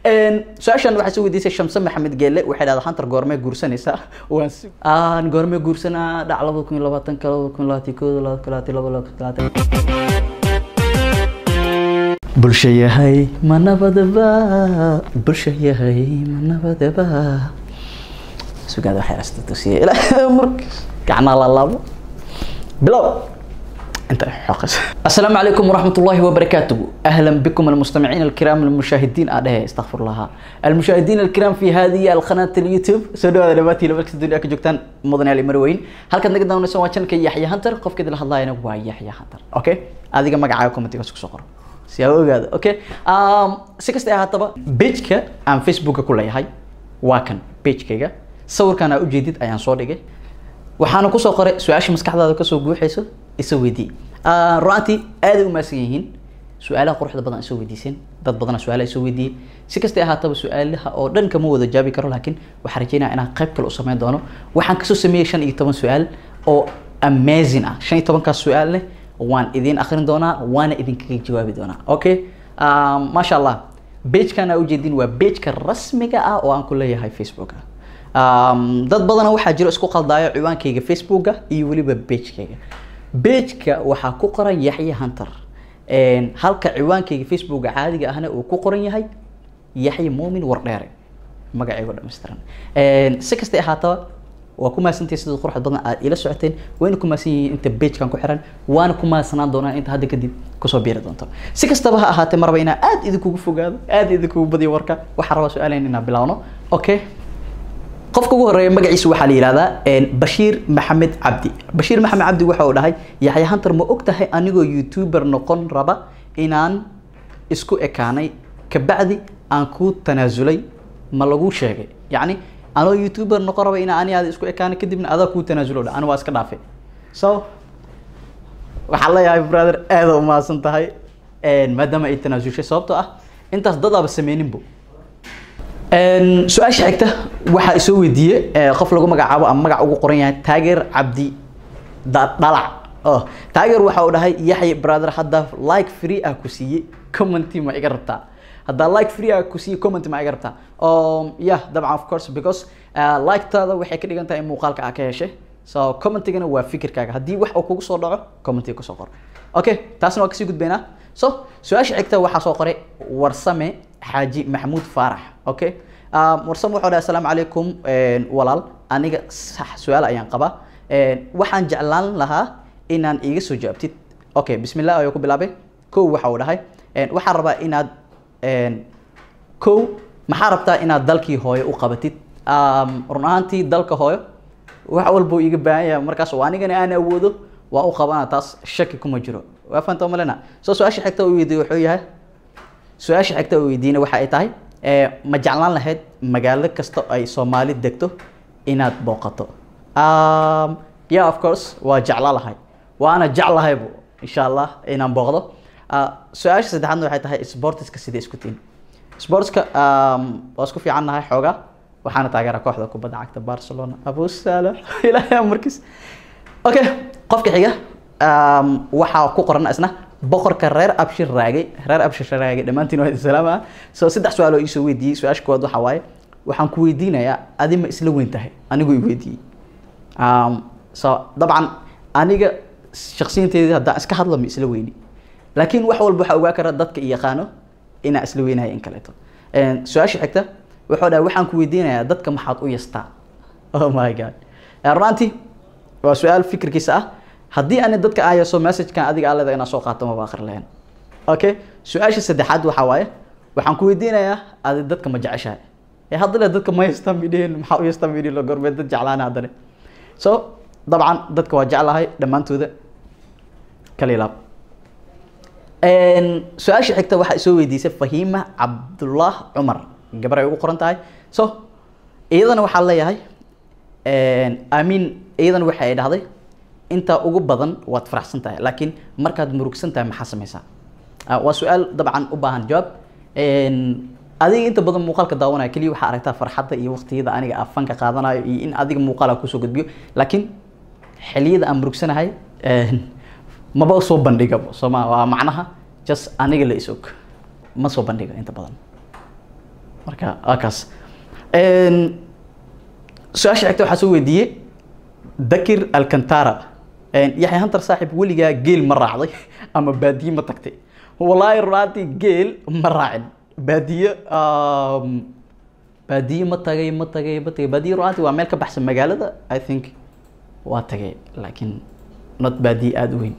su-aashan waxaa soo weydiisay shamse maxamed geelle waxay dhahdaa hantar goormee guursanaysaa waan si aan goormee guursanaa dhac labada kun iyo labaatanka labada kun iyo labaatan kooda labada kun labaatan laba labada kun labaatan bulsha yahay ma nabadaba bulsha yahay ma nabadaba sugaada waxay rasta tusiye ilaa markas gacnaa la laabo bilow انت حقس السلام عليكم ورحمه الله وبركاته اهلا بكم المستمعين الكرام المشاهدين اه استغفر الله المشاهدين الكرام في هذه القناه اليوتيوب سودو دباتي لبك الدنيا كجوجتان مدن علي مروين halkan naga daawanayso waa channelka Yaxya Hunter qofka la hadlayna waa Yaxya Hunter okay adiga magacaaga commentiga isku soo qor si aad ogaado okay um si kasta ay ahaataba page-ka aan Facebook ku leeyahay waa kan page-kayga sawirkan aad u jeedid ayaan soo dhigay waxaana kusoo qoray su-aasha maskaxdaada kasoo guuxayso isa weydii runtii aaday u maasan yihiin su-aalaha quruxda badan isoo weydiiseen dad badana su-aalaha isoo weydiiyey si kastay ahaataba su-aalaha oo dhan kama wada jaabi karo laakiin waxaan rajeynaya inaan qayb kale u sameyn doono waxaan kasoo sameeyey shan iyo toban su-aal oo amazing ah shan iyo tobankaas su-aal leh waan idiin akrin doonaa waana idinkaga jawaabi doonaa okay maasha allah page-kan aa ujeedin waa page-ka rasmiga ah oo aan ku leeyahay facebooka dad badana waxaa jiro isku qaldaayo ciwaankayga facebooka iyo weliba page-kayga page-ka waxaa ku qoran yaxya hunter halka ciwaankayga facebooka caadiga ahna uu ku qoran yahay yaxya muumin wardheere magacaygo dhammaystiran si kastay ahaataba waa ku mahadsantahay sida quruxda badan aad ila socoteen wayna ku mahadsan yihiin inta page-kan ku xiran waana ku mahadsanaan doonaan inta hadda kadib kusoo biiri doonto si kastaba ha ahaatee marba inaa aad idinkugu fogaado aad idinkugu badiyo warka waxaan rabaa su-aalayn inaan bilaawno okay qofka ugu horeeya magaciisa waxaa la yihahdaa bashiir maxamed cabdi bashiir maxamed cabdi waxa uu dhahay yaxya hunter ma og tahay anigoo youtuber noqon raba inaan isku ekaanay kabacdi aan ku tanaasulay ma lagu sheegay yacni anoo youtuber noqon raba inaan ani aada isku ekaanay kadibna adaa kuu tanaasulo dha ani waa iska dhaafay so waxaan leeyahay brother aada umahadsan tahay maadaama ay tanaasushay sababtoo ah intaas dadaaba sameyninbo su-aasha xigta waxaa isoo weydiiyey qof lagu magacaabo ama magac ugu qoran yahay taageer cabdi dhalac oh taageer waxa uu dhahay yaxya brother hadda like free ah ku siiyey commenty ma iga rabtaa haddaa like free ah ku siiyey commenty ma iga rabtaa yeah dabcan of course because like-taada waxay ka dhigan tahay in muuqaalka aa ka heshay so commentigana waa fikirkaaga haddii wax uu kugu soo dhaco commentiga kusoo qor okay taasna waa kasii gudbaynaa so su-aasha xigta waxaa soo qoray warsame xaaji maxamuud faarax okay warsame wuxuu dhahay asalaamu calaykum walaal aniga sax su-aal ayaan qabaa waxaan jeclaan lahaa inaan iiga soo jawaabtid okay bismillah ayuu ku bilaabay kow waxa uu dhahay waxaan rabaa inaad kow maxaa rabtaa inaad dalkii hooyo u qabatid run ahaantii dalka hooyo wax walba iiga baahan yahay markaas oo anigana aan awoodo waa u qabana taas shaki kuma jiro waa fanta malena so su-aasha xigta uu weydiiye wuxuu yahay su-aasha xigta uu weydiina waxa ay tahay ma jeclaan lahayd magaalo kasta ay soomaali degto inaad booqato yeah of course waa jeclaan lahay waana jeclahaybu insha allah inaan booqdo su-aasha saddexaadna waxay tahay sportiska sida isku tiin sportska waa isku fiican nahay xoogaa waxaana taageera kooxda kubadda cagta barcelona abu saalax ilaahay markiis okay qofka xiga waxaa ku qoran isna boqorka reer abshir raagay reer abshir raagay dhammaantiin waa salaam ah so saddex su-aal oo iisoo weydiiyey su-aasha koowaad waxaa waaye waxaan ku weydiinayaa adi ma isla weyn tahay anigu i weydiiyey so dabcan aniga shaksiyanteedii haddaan iska hadlo ma isla weyni laakiin wax walba waxaa ogaa kara dadka i yaqaano inaan isla weynahay in kaleeto su-aasha xigta wuxuu dhahay waxaan ku weydiinayaa dadka maxaad u yastaa oh my god runtii waa su-aal fikirkiisa ah haddii ani dadka aan yeeso messagekan adiga aa leedahay inaan soo qaato maba akhri lahayn okay su-aasha saddexaad waxaa waaye waxaan ku weydiinayaa adi dadka ma jeceshahay ee haddana dadka ma yastaan midhehen maxaa u yastaan midhi logormee dad jeclaana haddana so dabcan dadka waa jeclahay dhammaantooda kalilaab su-aasha xigta waxaa isoo weydiisay fahiima cabdullah cumar gabar ay ugu qoran tahay so iyadana waxaa leeyahay amiin iyadana waxa ay dhahday intaa ugu badan waad faraxsan tahay laakiin markaad murugsan tahay maxaa sameysaa waa su-aal dabcan u baahan jawaab adiga inta badan muuqaalka daawanaya keliya waxaa aragtaa farxadda iyo waqtiyada aniga aan fanka qaadanayo iyo in adiga muuqaala kusoo gudbiyo laakiin xiliyada aan murugsanahay maba soo bandhigabo sooma waa macnaha just aniga la isog ma soo bandhiga inta badan marka waa kaas su-aasha xigta waxaa soo weydiiyey dakir alcantara yaxya hantar saaxib weligaa geel ma raacday ama baadiye ma tagtay wallaahi runaantii geel ma raacin baadiye baadiye ma tagay ma tagay ma tagay baadiye runaantii waa meel ka baxsan magaalada i think waa tagay laakiin not baadiye aada u weyn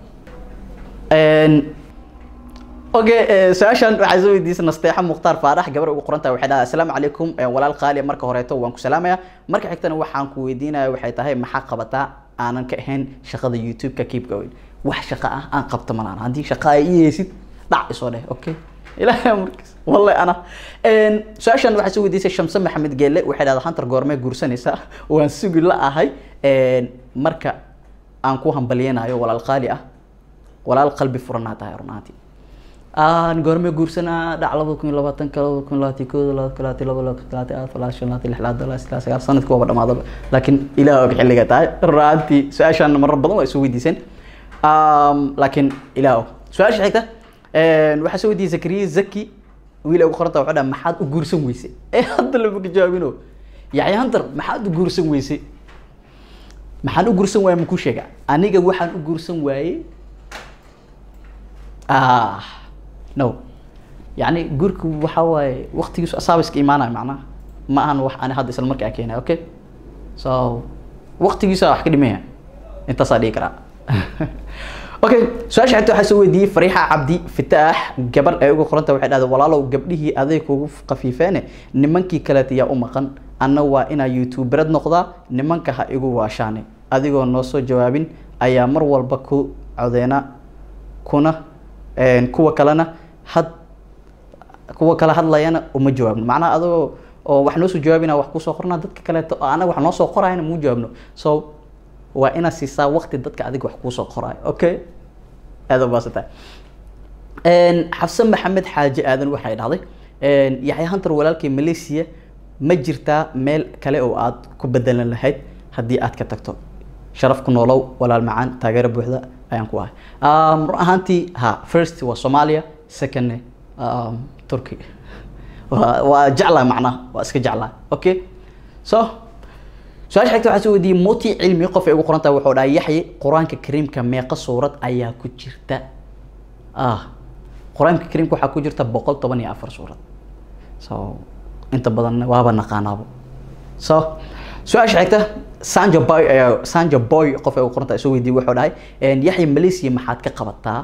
okay su-aashan waxaa soo weydiisay nasteexa mukhtaar faarax gabar ugu qoran tahay waxay dhahay assalaamu calaykum walaal qaali marka horeeto waan ku salaamaya marka xigtana waxaan ku weydiinaya waxay tahay maxaa qabataa aanan ka ahayn shaqada youtube-ka keep going wax shaqo ah aan qabto malaan haddii shaqo ay ii heysid dhac isoo dheh okay ilaahay markaas wallahi ana su-aashan waxaa soo weydiisay shamse maxamed geelle waxay dhahdaa hantar goormee guursanaysaa waan sugi la ahay marka aan ku hambalyeynayo walaal qaali ah walaal qalbi furanaa tahay runaantii aan goormee guursanaa dhac labada kun iyo labaatanka labada kun labaatan kooda labada kun labaatan laba labada kun labaatan afar labaatan shan labaatan lix labaatan labaatan saddex sagaal sanadkii waaba dhamaadaba laakiin ilaah og xilliga tahay runaantii su-aashan marar badan waa isu weydiiseen laakiin ilaah og su-aasha xigta waxaa soo weydiiyey zakariya zaki wiil ugu qoranta wuxuu dhaha maxaad u guursan weysay ee hadda lama ka jawaabino yaxya hantar maxaad u guursan weysay maxaan u guursan waayey makuu sheega aniga waxaan u guursan waayey ah no yani guurka waxa waaye waktigiisu asaaba iska imaanaya macnaha ma ahan wax ani hadda isla markaa keenay okay so waktigiisa wax ka dhimaya intaasaa dhigi karaa okay su-aasha xigta waxaa soo weydiiyey fariixa cabdi fitaax gabar ay uga qoranta waxay dhahday walaalow gabdhihii aday kugu khafiifeene nimankii kaleeta yaa u maqan anna waa inaa youtuberad noqdaa nimanka ha igu waashaane adigoo noo soo jawaabin ayaa mar walba ku codeena kuna kuwa kalena had kuwa kale hadlayana uma jawaabno macnaha adoo oo wax noo soo jawaabina wax kusoo qornaa dadka kaleeto oo anaga wax noo soo qorayana muu jawaabno so waa inaad siisaa waqti dadka adiga wax kuusoo qoraayo okay aada ubaasatahay xafse maxamed xaaji aadan waxay dhahday yaxya hantar walaalkii malaysia ma jirtaa meel kale oo aad ku bedelan lahayd haddii aad ka tagto sharaf ku noolow walaal macaan taageero buuxda ayaan ku ahay run ahaantii ha first waa soomaaliya secondne turkey waa waa jeclaa macnaha waa iska jeclaa okay so su-aasha xigta waxaa soo weydiiyey moti cilmi qof ay ugu qoran tahay wuxuu dhahay yaxye qur-aanka kariimka meeqa suurad ayaa ku jirta ah qur-aanka kariimka waxaa ku jirta boqol toban iyo afar suurad so inta badan waaba naqaanaabo so su-aasha xigta sanjo boy ayaa sanjo boy qof ay ugu qoran tahay soo weydiiyey wuxuu dhahay yaxye malaysia maxaad ka qabataa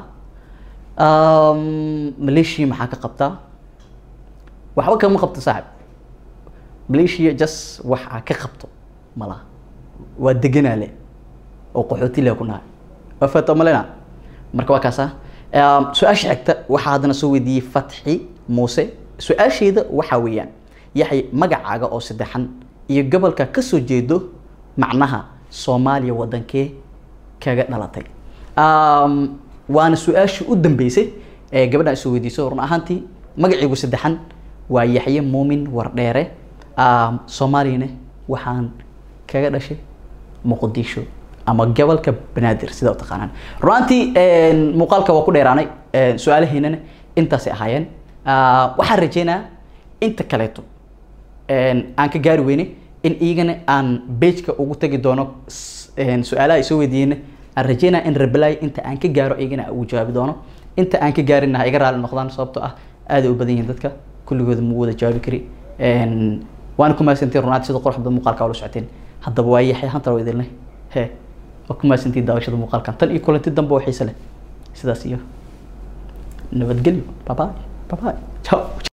malaysia maxaa ka qabtaa waxba kama qabto saaxib malaysia just wax aa ka qabto malaha waa deganaa le oo qaxooti le ku nahay waa fato malena marka waa kaasa su-aasha xigta waxaa haddana soo weydiiyey fatxi muuse su-aasheeda waxaa weeyaan yaxay magacaaga oo saddexan iyo gobolka kasoo jeedo macnaha soomaaliya wadankee kaga dhalatay waana su-aashii u dambeysay ee gabadhan isoo weydiiso run ahaantii magaciigu saddexan waa yaxye muumin wardheere soomaaliyana waxaan kaga dhashay muqdisho ama gobolka banaadir sida u taqaanaan runaantii muuqaalka waa ku dheeraanay su-aalaheynana intaasay ahaayeen waxaan rajeynaa inta kaleeto aan ka gaari weyne in iyagana aan bageka ugu tagi doono su-aalaha ay soo weydiiyeen aan rajeynaa in reply inta aan ka gaaro iyagana ugu jawaabi doono inta aan ka gaarinna ha iga raali noqdaan sababtoo ah aad u badan yihiin dadka kulligooda ma wada jawaabi kari waana ku mahadsantiin runaanti sida qurux badan muuqaalka ula socoteen haddaba waa yaxay hantar waa idinleh he waa ku mahadsantiin daawashada muuqaalkan tan iyo kulanti dambe oo xiise leh sidaas iyo nabadgelyo babaay babaay ciao